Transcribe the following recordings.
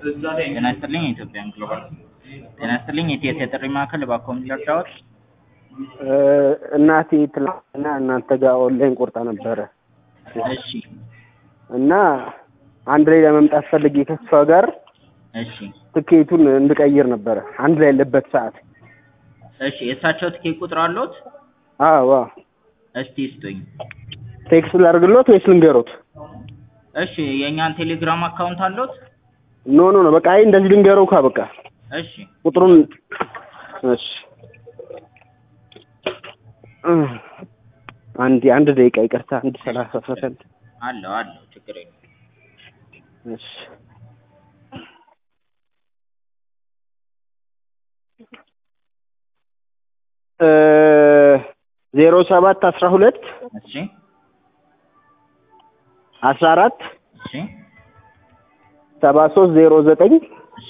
ጤና ይስጥልኝ የኢትዮጵያን ግሎባል ጤና ይስጥልኝ የኢቲኤስ የጥሪ ማዕከል እባክዎ ምን ልርዳዎት? እናቴ ትላንትና እናንተ ጋር ኦንላይን ቆርጣ ነበረ እሺ እና አንድ ላይ ለመምጣት ፈልጌ ከሷ ጋር እሺ ትኬቱን እንድቀይር ነበረ አንድ ላይ ያለበት ሰዓት። እሺ የእሳቸው ትኬት ቁጥር አለዎት? አዎ አዎ። እስቲ ስጡኝ። ቴክስት ላድርግሎት ወይስ ልንገሮት? እሺ የእኛን ቴሌግራም አካውንት አለዎት? ኖ ኖ ኖ በቃ አይ እንደዚህ ልንገረው ካ በቃ እሺ ቁጥሩን እሺ አንድ አንድ ደቂቃ ይቅርታ፣ አንድ ሰላሳ ሰከንድ አለው አለው ችግር የለም። እሺ ዜሮ ሰባት አስራ ሁለት እሺ አስራ አራት እሺ ሰባ ሶስት ዜሮ ዘጠኝ እሺ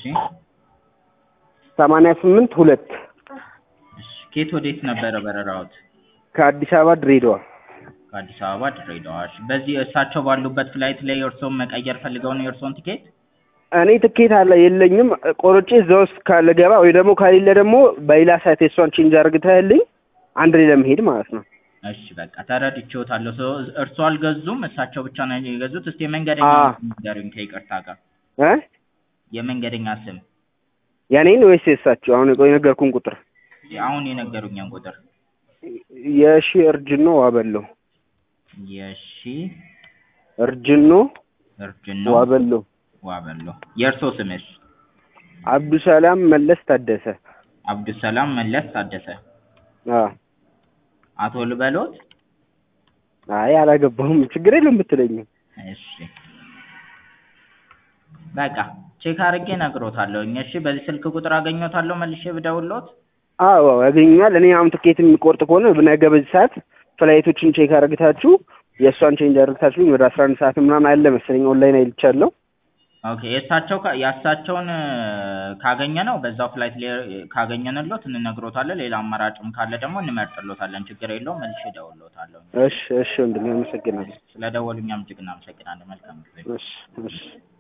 ሰማንያ ስምንት ሁለት እሺ ከየት ወዴት ነበረ በረራዎት? ከአዲስ አበባ ድሬዳዋ። ከአዲስ አበባ ድሬዳዋ። እሺ በዚህ እሳቸው ባሉበት ፍላይት ላይ የእርስዎን መቀየር ፈልገው ነው የእርስዎን ትኬት? እኔ ትኬት አለ የለኝም ቆርጬ እዛ ውስጥ ካለ ገባ ወይ ደግሞ ከሌለ ደግሞ በሌላ ሳይት የሷን ቼንጅ አርግተህልኝ አንድ ላይ ለመሄድ ማለት ነው። እሺ በቃ ተረድቼዎታለሁ። ሰው እርስዎ አልገዙም፣ እሳቸው ብቻ ነው የገዙት። እስቲ የመንገደኛ አዎ። ስም ንገሩኝ ከይቅርታ ጋር እ የመንገደኛ ስም የኔን ወይስ የእሳቸው? አሁን የቆይ ነገርኩን ቁጥር አሁን የነገሩኝን ቁጥር የሺ እርጅኖ ዋበለው የሺ እርጅኖ እርጅኖ ዋበለው ዋበሎ። የእርስዎ ስምስ? አብዱሰላም መለስ ታደሰ። አብዱሰላም መለስ ታደሰ። አዎ አቶ ልበሎት? አይ አላገባሁም። ችግር የለም ብትለኝ እሺ በቃ ቼክ አድርጌ እነግሮታለሁኝ። እሺ በዚህ ስልክ ቁጥር አገኘዎታለሁ መልሼ ብደውልዎት? አዎ አዎ ያገኛል። እኔ አሁን ትኬት የሚቆርጥ ከሆነ ነገ በዚህ ሰዓት ፍላይቶችን ቼክ አድርግታችሁ የእሷን ቼንጅ አድርግታችሁ ወደ አስራ አንድ ሰዓት ምናምን አለ መሰለኝ ኦንላይን አይልቻለሁ። ኦኬ የእሳቸው ካ- የእሳቸውን ካገኘ ነው በዛው ፍላይት ላይ ካገኘንሎት እንነግሮታለን። ሌላ አማራጭም ካለ ደግሞ እንመርጥሎታለን። ችግር የለውም። መልሼ እደውልሎታለሁ። እሺ እሺ ወንድሜ አመሰግናለሁ። ስለደወሉኝ እኛም እጅግ እናመሰግናለን። መልካም ጊዜ። እሺ እሺ